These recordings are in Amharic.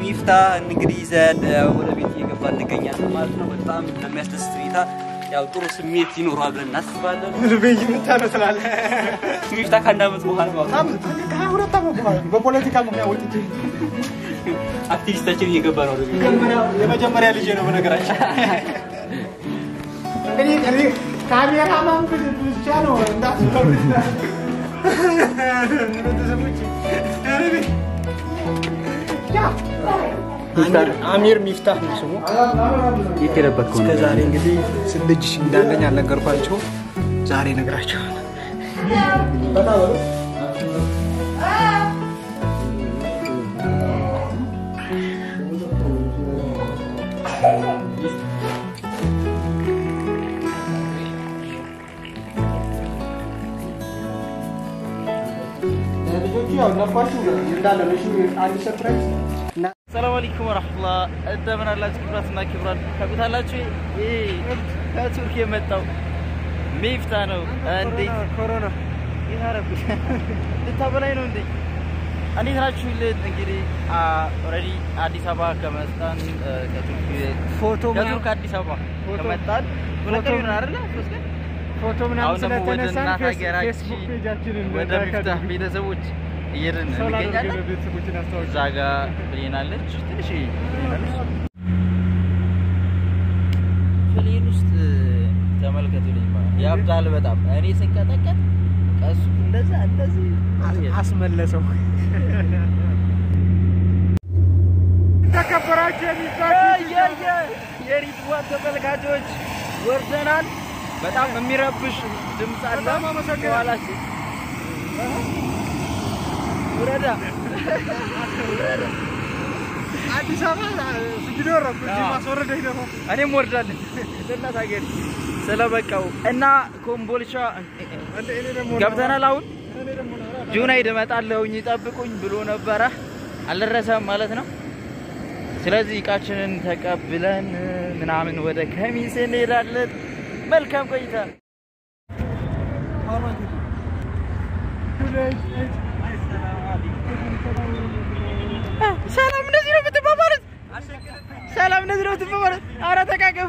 ሚፍታ እንግዲህ ይዘን ወደ ቤት እየገባ እንገኛለን ማለት ነው። በጣም በሚያስደስት ሁኔታ ያው ጥሩ ስሜት ይኖረዋል ብለን እናስባለን። ልቤይ የምታመስላለህ ሚፍታ ከአንድ ዓመት በኋላ ማለት ነው ከሀያ ሁለት ዓመት በኋላ በፖለቲካ ምክንያት ወጥቼ አክቲቪስታችን እየገባ ነው ወደ ቤት። የመጀመሪያ ልጄ ነው በነገራችን። እንግዲህ እኔ ካሜራማን ብቻ ነው እንዳትፈሩ ቤተሰቦቼ። አሚር ሚፍታህ ነው ስሙ። የት የለበትከው እስከ ነው? ዛሬ እንግዲህ ስንት ልጅ እንዳለኝ አልነገርኳቸው። ዛሬ እነግራቸዋለሁ። ልጆቹ ያው ነባችሁ እንዳለ ነው። እሺ አንድ ሰርፕራይዝ እና ሰላም አለይኩም ወራህመቱላህ እንደምን አላችሁ? ክብራትና ክብራን ታውቁታላችሁ። ይህ ከቱርክ የመጣው ሚፍታ ነው። እንዴት ኮሮና ይታረኩት ልታበላይ ነው እንዴ? እንዴት ናችሁ? ልን እንግዲህ ኦልሬዲ አዲስ አበባ ከመጣን እ፣ ከቱርክ ፎቶ ከቱርክ አዲስ አበባ ፎቶ- ከመጣን ሁለት ፎቶ- ቀን ይሆናል አይደለ? ሶስት ቀን ፎቶ አሁን ምናምን ደግሞ ወደ ስለተነሳን እናት ፌስ- ሀገራችን ፌስቡክ ፔጃችንን ወደ ሚፍታህ ቤተሰቦች እየሄድን ሰው ላደርግ እንገኛለን። ቤተሰቦችን አስታውቅ እዛ ጋ ብሌናለች ትንሽ ብሌናለች። ፕሌን ውስጥ ተመልከቱልኝ ማለት ያብዳል በጣም እኔ ስንቀጠቀጥ ቀሱ እንደዛ እንደዚህ አስመለሰው። ተከበራችሁ የሪድዋን ተመልካቾች ወርደናል። በጣም የሚረብሽ ድምፅ አለ በጣም አመሰግናለሁ። ከኋላችን። ውረዳ አዲስ አበባ ስግዶ ረብ እዚህ አዎ። ማስወረደኝ ደግሞ እኔም ወርዳለን ለእናት ሀገር ስለበቃው እና ኮምቦልቻ እንደ እኔ ደግሞ ገብተናል። አሁን እኔ ደግሞ ጁናይድ እመጣለሁኝ ይጠብቁኝ ብሎ ነበረ፣ አልደረሰም ማለት ነው። ስለዚህ እቃችንን ተቀብለን ምናምን ወደ ከሚሴ እንሄዳለን። መልካም ቆይታ። ሰላም እንደዚህ ነው የምትባባሉት? ሰላም እንደዚህ ነው የምትባባሉት? ኧረ ተቃቀፉ።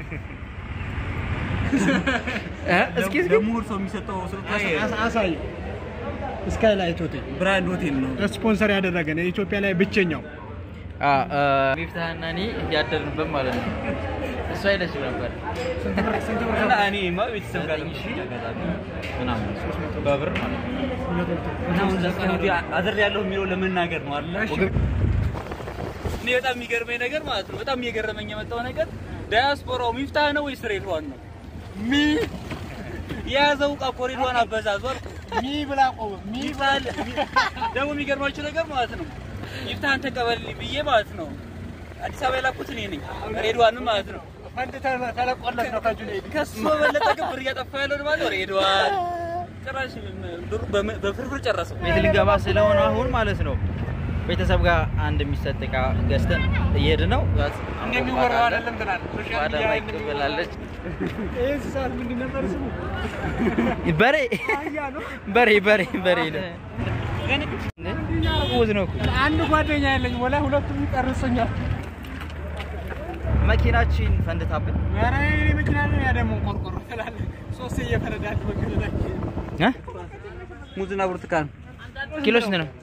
እ? እስኪ እስኪ ለምሁር ሰው የሚሰጠው ስጦታ አሳይ ስካይላይት ሆቴል ብራንድ ሆቴል ነው። ስፖንሰር ያደረገን የኢትዮጵያ ላይ ብቸኛው ሚፍታህና እኔ ያደርንበት ማለት ነው። እሱ አይለችም ነበር እና እኔማ ቤተሰብ ጋር ለምሽት አጋጣሚ ምናምን በብር ማለት ነው። አሁን ለቀን ወዲህ አድር ያለሁ የሚለው ለመናገር ነው አለ። እኔ በጣም የሚገርመኝ ነገር ማለት ነው በጣም እየገረመኝ የመጣው ነገር ዳያስፖራው ሚፍታህ ነው ወይስ ሬድዋን ነው? ሚ የያዘው ዕቃ እኮ ሬድዋን አበዛዙ አልኩ። ሚ ብላ ቆመ ሚ ሚባል ደግሞ የሚገርማችሁ ነገር ማለት ነው ሚፍታህን ተቀበልልኝ ብዬ ማለት ነው አዲስ አበባ የላኩት እኔ ነኝ ሬድዋንም ማለት ነው ፈንድ ተለቆለት ነው ከጁኔይድ ከሱ በበለጠ ግን ብር እያጠፋ ያለው ማለት ነው ሬድዋን ጭራሽ ብሩ በም- በፍርፍር ጨረሰው። ቤት ልንገባ ስለሆነ አሁን ማለት ነው ቤተሰብ ጋር አንድ የሚሰጥ ዕቃ ገዝተን እየሄድን ነው። እንደሚወራው አይደለም ትላለህ ሶሻል ባዳ ሚዲያ ማይክ ብላለች። ይህ እንስሳት ምንድን ነበር ስሙ በሬ አህያ ነው በሬ በሬ በሬ ነው። ውዝ ነው እኮ አንድ ጓደኛ ያለኝ ወላ ሁለቱም ይቀርሱኛል መኪናችን ፈንድታብን ኧረ የእኔ መኪና ነው ያ ደግሞ ቆርቆሮ ትላለህ ሶስት እየፈረዳል መንገድ ላይ እ? ሙዝና ብርቱካን ኪሎ ስንት ነው?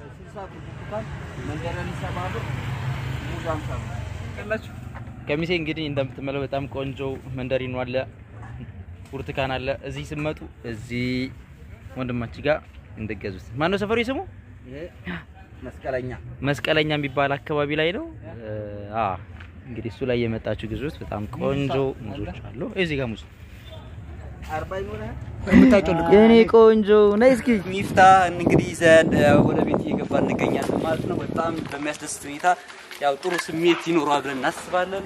ከሚሴ እንግዲህ እንደምትመለው በጣም ቆንጆ መንደሪኖ አለ፣ ብርቱካን አለ። እዚህ ስመጡ እዚህ ወንድማችን ጋር እንደገዙት ማነው ሰፈሩ ስሙ መስቀለኛ መስቀለኛ የሚባል አካባቢ ላይ ነው። አ እንግዲህ እሱ ላይ የመጣችሁ ግዙት። በጣም ቆንጆ ሙዞች አሉ። እዚህ ጋር ሙዝ የኔ ቆንጆ ነይ እስኪ ሚፍታ እንግዲህ ይዘን ወደ ቤት እየገባ እንገኛለን ማለት ነው። በጣም በሚያስደስት ሁኔታ ያው ጥሩ ስሜት ይኖረዋል ብለን እናስባለን።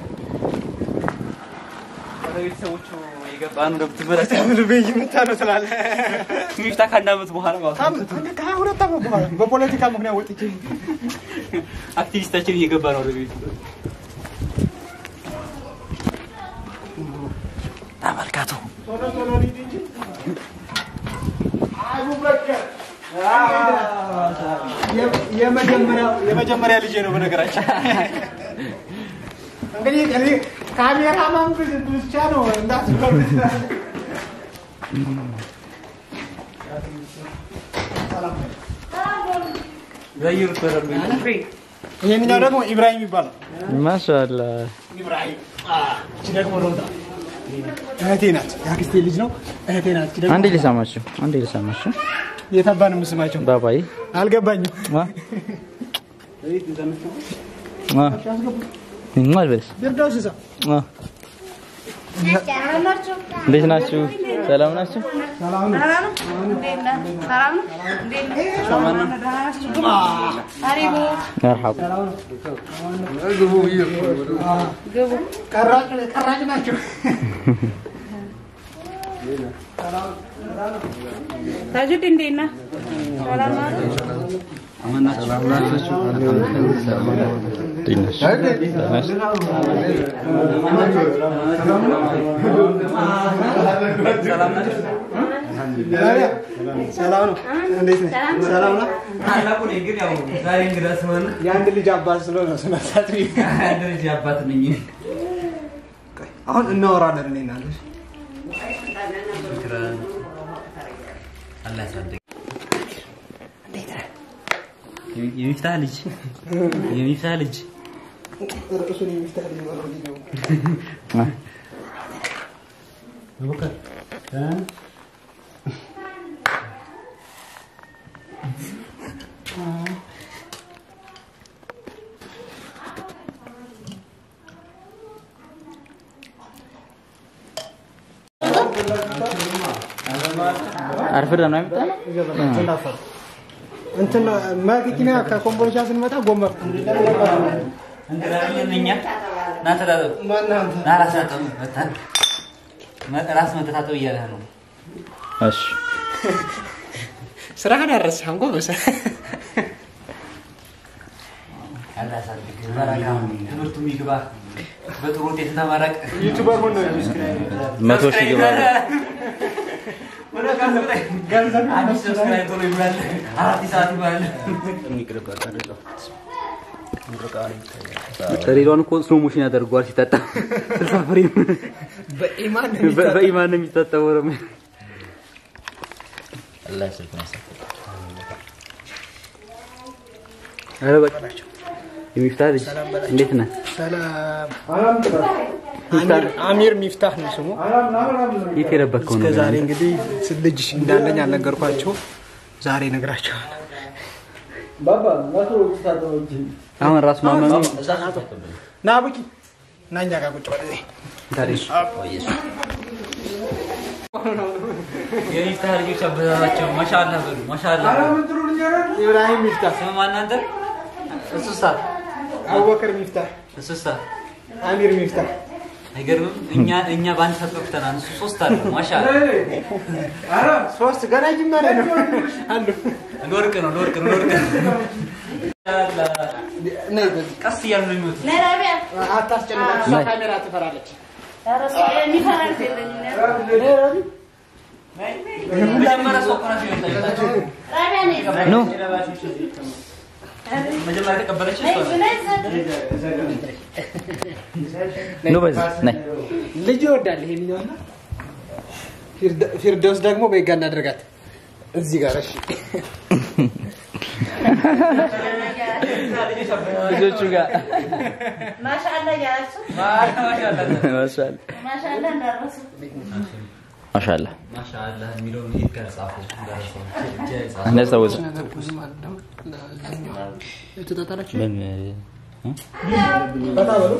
ወደ ቤተሰቦቹ የገባ ነው እንደምትመለከቱ ልቤይ የምታመስላለህ ሚፍታ ከአንድ ዓመት በኋላ ማለት ነው ከሀያ ሁለት ዓመት በኋላ በፖለቲካ ምክንያት ወጥቼ አክቲቪስታችን እየገባ ነው ወደ ቤቱ። ተመልከቱ። ቶሎ ቶሎ ሊድ እንጂ አቡበከር የመጀመሪያው የመጀመሪያ ልጄ ነው በነገራችን። እንግዲህ እኔ ካሜራማን ብቻ ነው እንዳትበሉት። ዘይሩት በደንብ ይሄኛው ደግሞ ኢብራሂም ይባላል። ማሻአላ ኢብራሂም እቺ ደግሞ ሮዳ እህቴ ናት። የአክስቴ ልጅ ነው። እህቴ ናት። እቺ ደግሞ አንዴ ልሳማችሁ፣ አንዴ ልሳማችሁ። የታባ ነው የምስማቸው? ባባይ አልገባኝም። ዋ ዋ ምን በልስ ፊርዳውስ እዛ ዋ እንዴት ናችሁ? ሰላም ናችሁ? መርሐባ ቀራጭ ቀራጭ ናቸው። ታጁድ እንዴት ነህ? ሰላም ነው? እንዴት ነሽ? ደህና ነሽ? ሰላም ነው። እንዴት ነህ? ሰላም ነው። ታላቁ ነኝ ግን ያው ዛሬ እንግዳ ስለሆነ የአንድ ልጅ አባት ስለሆነ ስነሳት አንድ ልጅ አባት ነኝ። አሁን እናወራለን እኔ እና አንተ። አላህ ያሳድግ። የሚፍታህ ልጅ የሚፍታህ ልጅ ርዕሱን የሚፍታህ ልጅ ነው ቪዲዮ ዋ አርፍደ ነው የመጣው? እንትን መኪና ከኮምቦልቻ ስንመጣ ጎመር እንግዳ ነን እኛ ና ተታጠብ ና ራስ ታጠብ መጣን ራስ መተታጠብ እያለህ ነው እሺ ስራህን አረሳህም ጎበዝ። አላህ ያሳድግ በረካ ትምህርቱ የሚግባ በጥሩ ውጤት ተመረቅ ዩቲዩበር ሆነ መቶ ሺህ ግባ አዲስ ሰብስክራይብ ቶሎ ይብላል አራት ሰዓት ይባላል ሬዲዮን እኮ ስሎ ሞሽን ያደርገዋል ሲጠጣ ስልሳ ፍሬም በኢማን በኢማን ነው የሚጠጣው ወረም አላህ ስልኩን ያሳፍር። ኧረ በቃ የሚፍታህ ልጅ እንዴት ነህ? ሰላም አሚር አሚር ሚፍታህ ነው ስሙ። የት የለበከው እስከ ነው? ዛሬ እንግዲህ ስንት ልጅ እንዳለኝ አልነገርኳቸው። ዛሬ እነግራቸዋለሁ። አሁን ራስ ማመኑ ና ቡኪ ና እኛ ጋር ቁጭ በል እዚህ። የሚፍታህ ልጆች አበዛዛቸው። ማሻአላህ በሉ ማሻአላህ በሉ። ኢብራሂም ሚፍታህ፣ ስም ማን አንተ? እሱሳ አቡበከር ሚፍታህ፣ እሱሳ አሚር ሚፍታህ። አይገርምም? እኛ እኛ በአንድ ተጠቅተናል። እሱ ሶስት አለ። ማሻአላህ ሶስት ገና ጅማሬ ነው አሉ። ለወርቅ ነው ለወርቅ ነው ለወርቅ ነው። ነይ በዚህ ቀስ እያሉ ነው የሚወጡት። ነይ ራቢያ። አታስጨንቃት፣ እሷ ካሜራ ትፈራለች። ኧረ እሱ የሚፈራ ልጅ የለኝም። መጀመሪያ ሰው እኮ ናቸው የሚወጣው። ራቢያ ነይ። ኑ መጀመሪያ የተቀበለች እሷ ናት። ነይ እዛ። ኑ በዚህ ነይ ልጅ ይወዳል ይሄኛውና ፊርደ- ፊርደውስ ደግሞ በጋ እናደርጋት እዚህ ጋር እሺ። ልጆቹ ጋር ማሻአላ እያላችሁ ማሻአላህ ማሻአላ ማሻአላ እንዳረሱ ማሻአላ ማሻአላህ የሚለውን የት ጋር ጻፈው? ደረሰው። እጄ ጻፈው። እንዳስታውስ ተጣጣላችሁ ምን በታ በሉ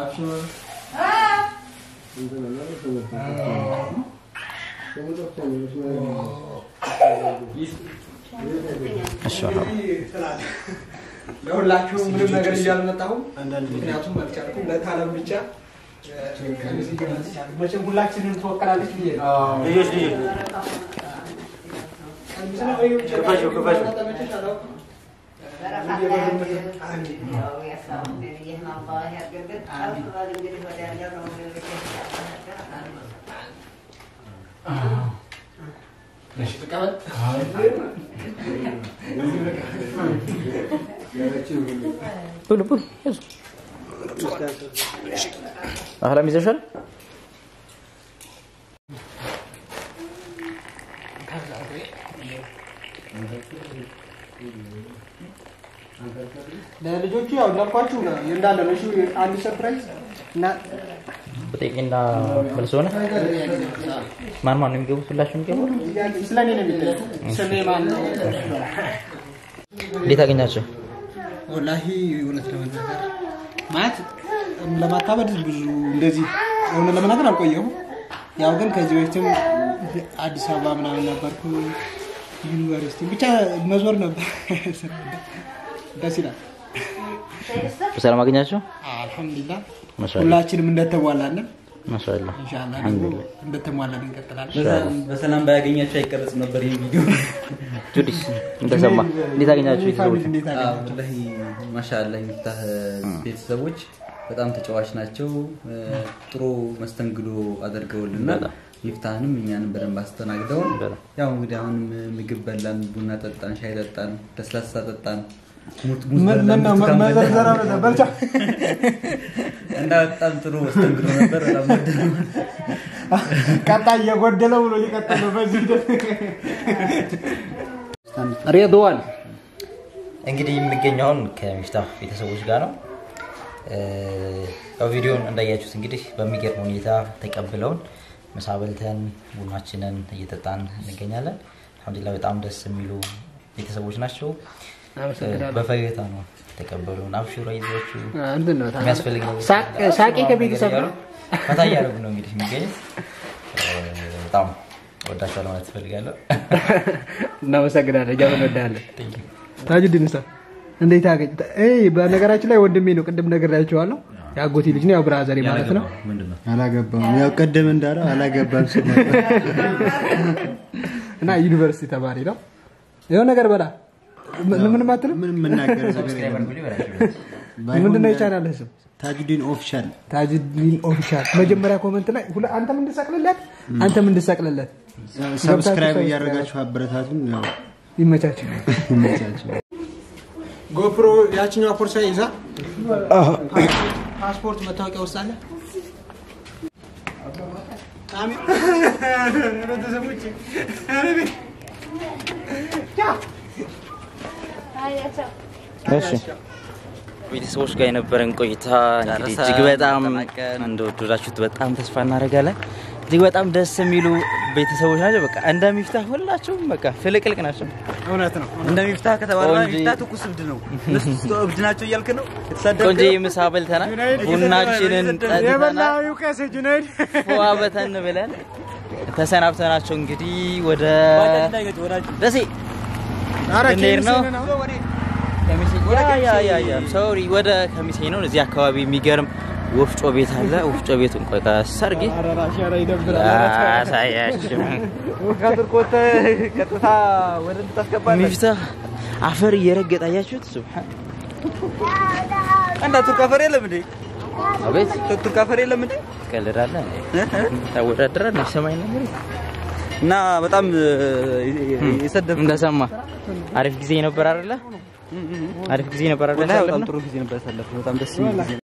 እሺ ለሁላችሁም ምንም ነገር ይዤ አልመጣሁም። ምክንያቱም አልቻልኩም። ለታለም ብቻ መቼም ሁላችንም ትወከላለች ብዬ ነው። ልጆች ልጆች ክፈሹ ክፈሹ ብሉ ብሉ ያዙ። አህላም ይዘሻል? ለልጆቹ ያው እንዳልኳችሁ ነው እንዳለ ነው። እሺ አንድ ሰርፕራይዝ እና በጤቂና መልስ ሆነ። ማን ማን ነው የሚገቡት? ሁላችሁ የሚገቡት? ስለኔ ነው የሚጠየቁ። ስሜ ማን ነው? እንዴት አገኛቸው? ወላሂ እውነት ለመናገር ማለት ለማታበድ ብዙ እንደዚህ እውነት ለመናገር አልቆየሁም። ያው ግን ከዚህ በፊትም አዲስ አበባ ምናምን ነበርኩ ዩኒቨርሲቲ ብቻ መዞር ነበር። ደስ ይላል። በሰላም አገኛቸው? አልሐምዱሊላህ ማሻአላህ ሁላችንም እንደተሟላለን ማሻአላህ። ኢንሻአላህ ደግሞ እንደተሟላን እንቀጥላለን። በሰላም ባያገኛቸው አይቀረጽም ነበር ይህ ቪዲዮ። ጁዲስ እንደሰማ እንዴት አገኛቸው? ቤተሰቦች እንዴት አዎ፣ አገኛቸው? ወላሂ ማሻአላ የሚፍታህ ቤተሰቦች በጣም ተጫዋች ናቸው። ጥሩ መስተንግዶ አድርገውልናል። ሚፍታህንም እኛንም በደንብ አስተናግደውን በጣም። ያው እንግዲህ አሁንም ምግብ በላን፣ ቡና ጠጣን፣ ሻይ ጠጣን፣ ለስላሳ ጠጣን፣ ሙት ሙዝ ምን በላን፣ ነው ብርቱካን በላን መዘርዘራ በልቻ እና በጣም ጥሩ መስተንግዶ ነበር። በጣም ወደድነው። ቀጣይ የጎደለው ብሎ ሊቀጥል ነው በዚህ ሂደት ሬድዋን እንግዲህ የምንገኘውን ከሚፍታህ ቤተሰቦች ጋር ነው። ያው ቪዲዮን እንዳያችሁት እንግዲህ በሚገርም ሁኔታ ተቀብለውን ምሳ በልተን ቡናችንን እየጠጣን እንገኛለን። አልሐምዱሊላህ በጣም ደስ የሚሉ ቤተሰቦች ናቸው። በፈገግታ ነው ተቀበሉን። አብሽሮ ይዟችሁ እንትን ነው የሚያስፈልግ ነገር ሳቅ- ሳቄ ከቤተሰብ ነው። ፈታ እያደረጉ ነው እንግዲህ የሚገኙት። በጣም ወዳቸዋለሁ ማለት እፈልጋለሁ። እናመሰግናለን። እኛ እንወዳለን። ታጁዲን ሳ እንዴት አገኝ? እይ በነገራችን ላይ ወንድሜ ነው። ቅድም ነግሬያቸዋለሁ። የአጎቴ ልጅ ነው። ያው ብራዘሬ ማለት ነው። ምንድን ነው አላገባም። ያው ቀደም እንዳለው አላገባም ሲል ነበር። እና ዩኒቨርሲቲ ተማሪ ነው። የሆነ ነገር በላ ምን- ምንም አትልም። ምንም የምናገረው ነገር ሰብስክራይብ የለም። አድርጉልኝ በላቸው። ባይሆን ምንድነው የቻናል ስም? ታጁዲን ኦፊሻል ታጁዲን ኦፊሻል። መጀመሪያ ኮመንት ላይ ሁለ- አንተም እንድሰቅልለት አንተም እንድሰቅልለት ሰብስክራይብ ገብታችሁ እያደረጋችሁ አበረታቱን። ያው ይመቻችሁ። ይመቻችሁ። ጎፕሮ ያችኛዋ ፖርሳ ይዛ ፓስፖርት መታወቂያ ውስጥ አለ። እሺ ቤተሰቦች ጋር የነበረን ቆይታ እንግዲህ እጅግ በጣም እንደወደዳችሁት በጣም ተስፋ እናደርጋለን። እጅግ በጣም ደስ የሚሉ ቤተሰቦች ናቸው። በቃ እንደሚፍታህ ሁላቸውም በቃ ፍልቅልቅ ናቸው። እውነት ነው። እንደ ሚፍታህ ከተባለ ቆንጆ- ሚፍታህ ትኩስ እብድ ነው። እነሱ እብድ ናቸው እያልክ ነው የተሳደብከው? ቆንጆ ምሳ በልተናል፣ ቡናችንን ጠጥተናል፣ የበላው ይውቀስ ጁነይድ ፏ በተን ብለን ተሰናብተናቸው እንግዲህ ወደ ባጃጅ እንዳይገጭ ወዳጅ ደሴ እንሄድ ነው። ያ ያ ያ ያ ሶሪ ወደ ከሚሴ ነው። እዚህ አካባቢ የሚገርም ወፍጮ ቤት አለ። ወፍጮ ቤቱን ቆይ ሰርጊ አሳያችሁ። ቀጥታ ወደ እንድታስገባለን ሚፍታህ አፈር እየረገጠ አያችሁት? ሱብሃን አንዳ ቱርክ አፈር የለም እንዴ? አቤት ቱርክ አፈር የለም እንዴ? ትቀልዳለህ እንዴ? ታወዳድራለህ? ሰማይ ነገር እና በጣም የሰደብ እንደሰማ አሪፍ ጊዜ ነበር አይደለ? አሪፍ ጊዜ ነበር አይደለ? በጣም ጥሩ ጊዜ ነበር ያሳለፍነው። በጣም ደስ የሚል ጊዜ